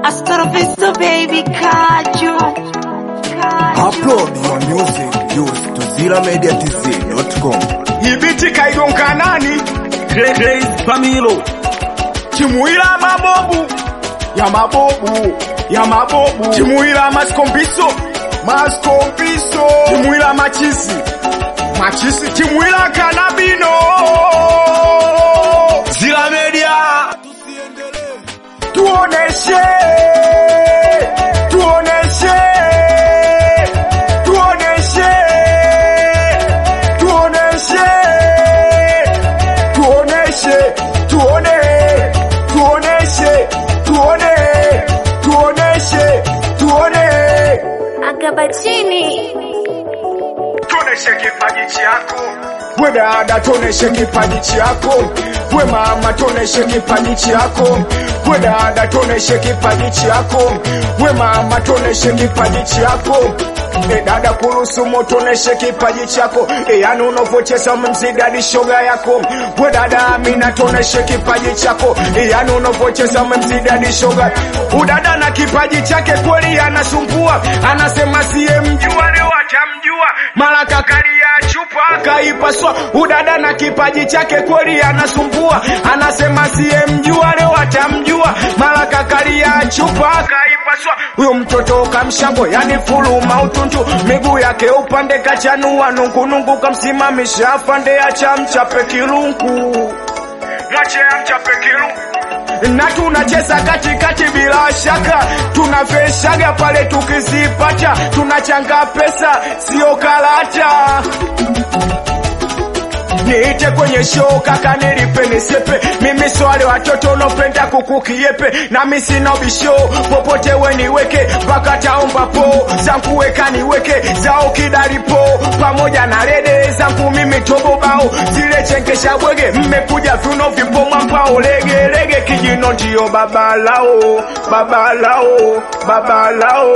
Hasta la vista baby Kaju. Kaju. Upload your music used to zilamediatz.com. Ibiti kaigonga nani? Grace Pamilo Chimuila mabobu ya mabobu ya mabobu Chimuila maskombiso maskombiso Chimuila machisi machisi Chimuila kanabino Zila Media tuoneshe tuoneshe tuoneshe tuoneshe tuoneshe tuone tuoneshe tuone tuoneshe tuone Akabachini. tuoneshe kipaji chako we dada tuoneshe kipaji chako we mama tuoneshe kipaji chako we dada tuoneshe kipaji chako we mama tuoneshe kipaji chako E dada kurusumo tuoneshe kipaji chako e yani unavocheza umemzidadi shoga yako we dada amina tuoneshe kipaji chako e yani unavocheza umemzidadi shoga udada na kipaji chake kweli anasumbua anasema siye mjua leo atamjua mara kakalia chupa akaipaswa udada na kipaji chake kweli anasumbua anasema siye mjua leo atamjua mara kakalia chupa akaipaswa huyo mtoto kamshambo yani fulu mautuntu miguu yake upande kachanua nungunungu kamsimamisha afande acha mchape kilungu mwache amchape kilungu na tunacheza katikati bila shaka, tunaveshaga pale tukizipata, tunachanga pesa sio karata. Niite kwenye show kaka, nilipe nisepe, mimi swale watoto unopenda kukukiepe, nami sina ubisho, popote we niweke, mpaka taomba po zangu weka niweke, zao kidalipo pamoja na rede zangu mimi tobobao, zile chengesha bwege, mmekuja viuno vipo mwambao, lege lege kijino ndio babalao, babalao, babalao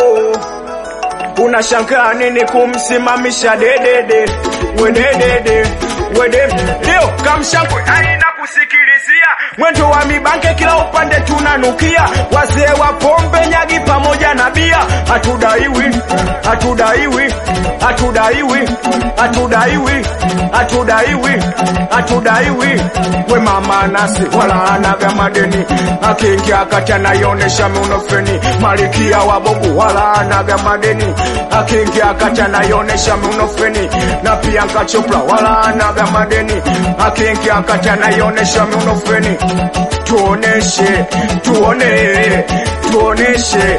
unashangaa nini kumsimamisha dedede wededede wede leo kamshangwe aina kusikilizia mwendo wa mibanke kila upande tunanukia wazee wa pombe nyagi pamoja na bia hatudaiwi hatudaiwi hatudaiwi hatudaiwi hatudaiwi hatudaiwi we mama nasi wala anaga madeni akiingia kati anaionesha miunofeni malikia wa bobu wala anaga madeni akiingia kati anaionesha miunofeni na pia nkachopla wala anaga madeni akiingia kati anaionesha miunofeni tuoneshe tuone tuoneshe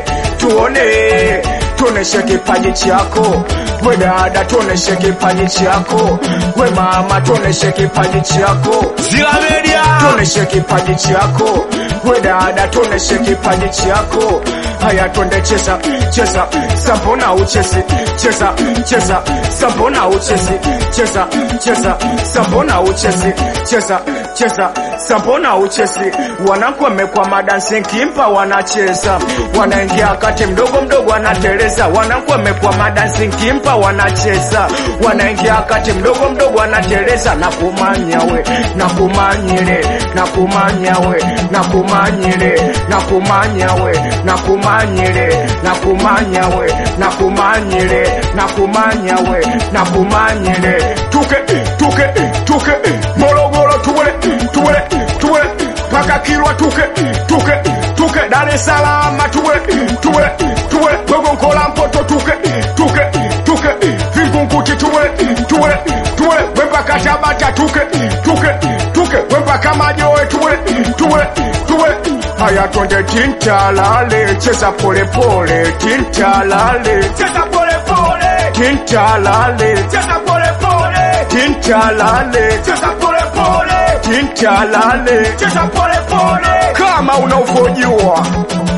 tuone tuoneshe kipaji chako we dada tuoneshe kipaji chako we mama tuoneshe kipaji chako Zila Media tuoneshe kipaji chako we dada tuoneshe kipaji chako haya twende cheza cheza sambona uchezi cheza cheza sambona uchezi cheza cheza sambona uchezi cheza cheza sambona uchezi wanangu wamekwa madansi kimpa wanacheza wanaingia kati mdogo mdogo wanateleza wanangu wamekwa madansi kimpa wanacheza wanaingia kati mdogo mdogo wanateleza na kumanya we na kumanyile na kumanya we na kumanyile na kumanya we na kumanyile na kumanya we na kumanyile na kumanya we na kumanyile tuke tuke tuke morogoro tuwele tuwele tuwele paka kilwa tuke tuke tuke dar es salaam tuwele tuwele tuwele gogonkola mpoto tuke tuke tuke vingunguti tuwele tuwele tuwele wempaka tabata tuke tuke tuke wempaka majoe tuwele tuwele tuwele haya twende tintalale cheza polepole tintalale cheza polepole tintalale cheza polepole tintalale cheza polepole tintalale cheza polepole kama unavyojua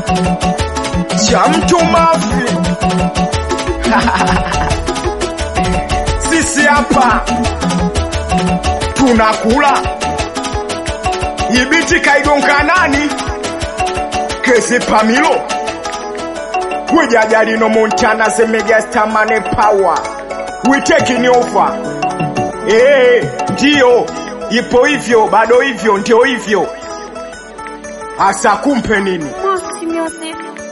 cha mtu mafi sisi hapa tunakula ibiti kaigonga nani kesi pamilo wejajalino montana zemegastamane power we taking over eh ndio ipo hivyo bado hivyo ndio hivyo hasa kumpe nini Moxie Music.